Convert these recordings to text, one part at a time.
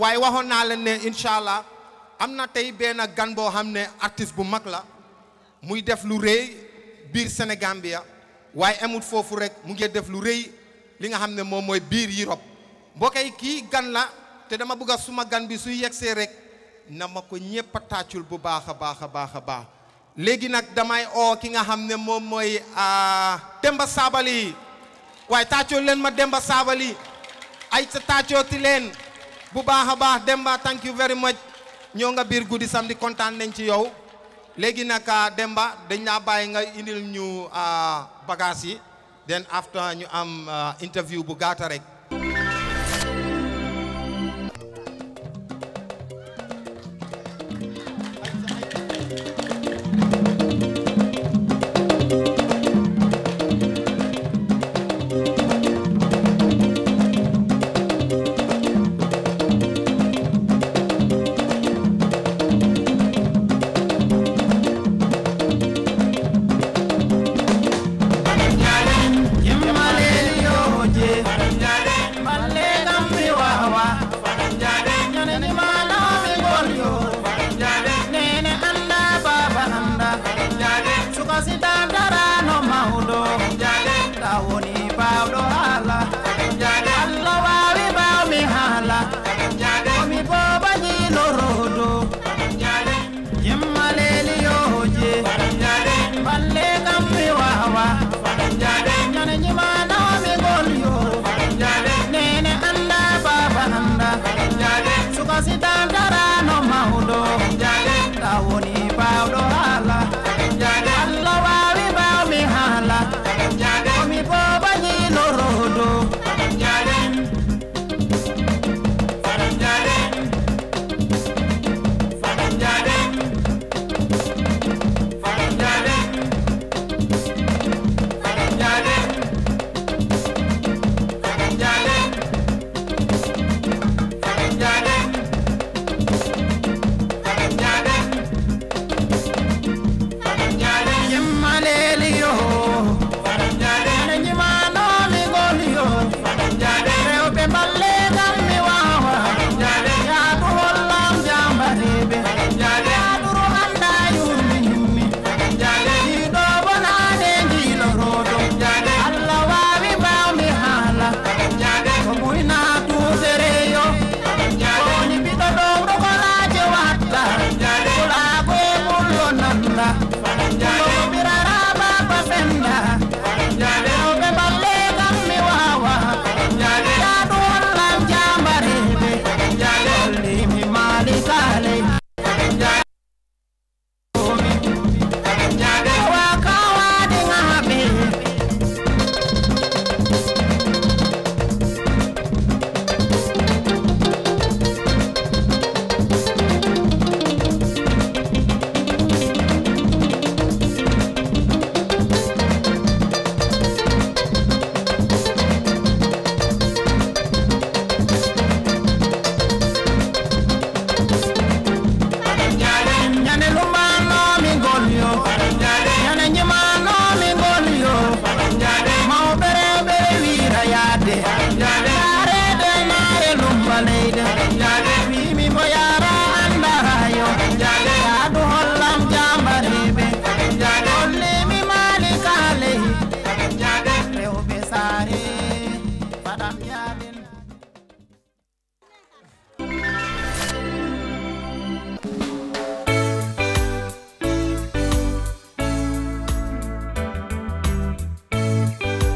waaye waxoon naa leen ne incha allah am na tey benn gan boo xam ne artiste bu mag la muy def lu rëy biir Sénégambia waaye amul foofu rek mu ngi def lu rëy li nga xam ne moom mooy biir Europe mbokk yi kii gan la te dama bëgg a suma gan bi suy yegsee rek na ma ko ñëpp a tàccul bu baax a baax a baax a baax léegi nag damay oo ki nga xam ne moom mooy Demba Sabali waaye tàccul leen ma Demba Sabali ay sa tàccooti leen bu baax a baax Demba thank you very much ñoo nga biir guddi samedi kontaan nañ ci yow léegi nag Demba dañ laa bàyyi nga indil ñu bagage yi then after ñu am interview bu gaata rek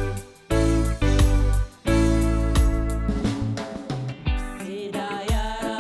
Hidayah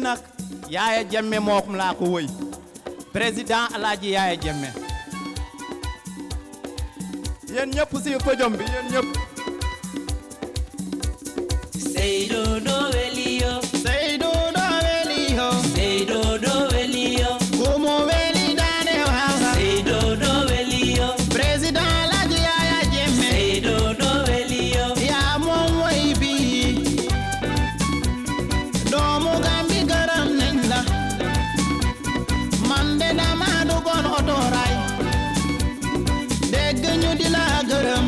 nag Yaaya Jammeh moom laa ko woy président Alaaji Yaaya Jammeh yéen ñëpp si podium bi yéen ñëpp Seydou doo weli yo Seydou doo weli yo Seydou doo weli yo kumu weli daane waawa Seydou doo weli yo président Alaaji Yaaya Jammeh Seydou doo weli yo yaa moom woy bi doomu Gambi gërëm nañ la man de dama duggoon otoraay dégg ñu di la gërëm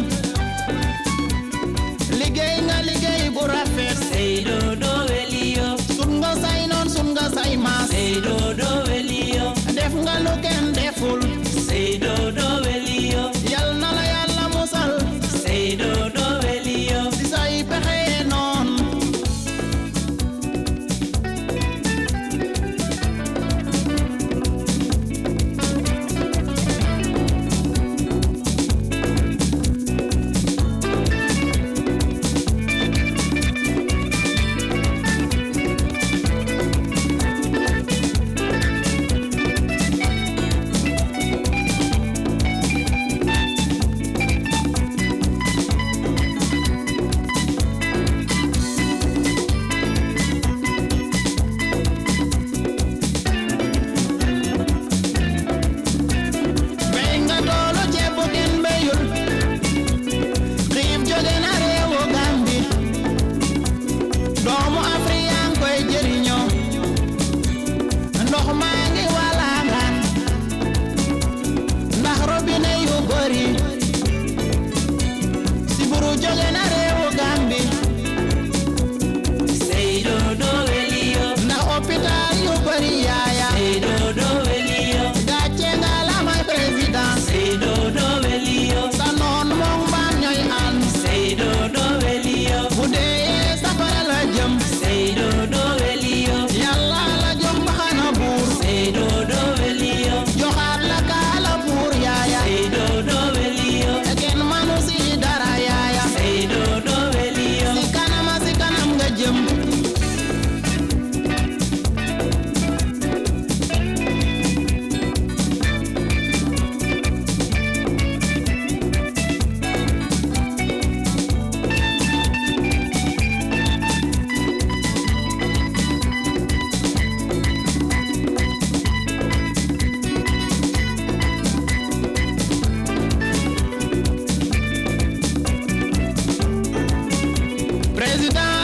liggéey nga liggéey bu rafet Seydou doo weli yo sun nga say noon sun nga say maas Seydou doo weli yo def nga lu kenn deful Seydou doo weli yo yal na la yàlla musal Seydou doo weli yo si say pexe noon béy nga toolu ceeb bu kenn béyul xiif jóge na réewu Gambi doomu Afrique yaa ngi koy jëriñoo ndox maa ngi walangaan ndax robinet yu bëri siburu jóge na réewu Gambi Seydou doo weli yo ndax hôpital yu bëri yaaya Seydou doo weli yo gàcce nga la may président Seydou doo weli yo sa noon moom mbaam ñooy ànd Seydou doo weli yo bu dee safara la jëm Seydou doo weli yo yàlla la jox mbaxana buur Seydou doo weli yo joxaat la kaala buur yaaya Seydou doo weli yo kenn manu si dara yaaya Seydou doo weli yo si kanama si kanam nga jëm président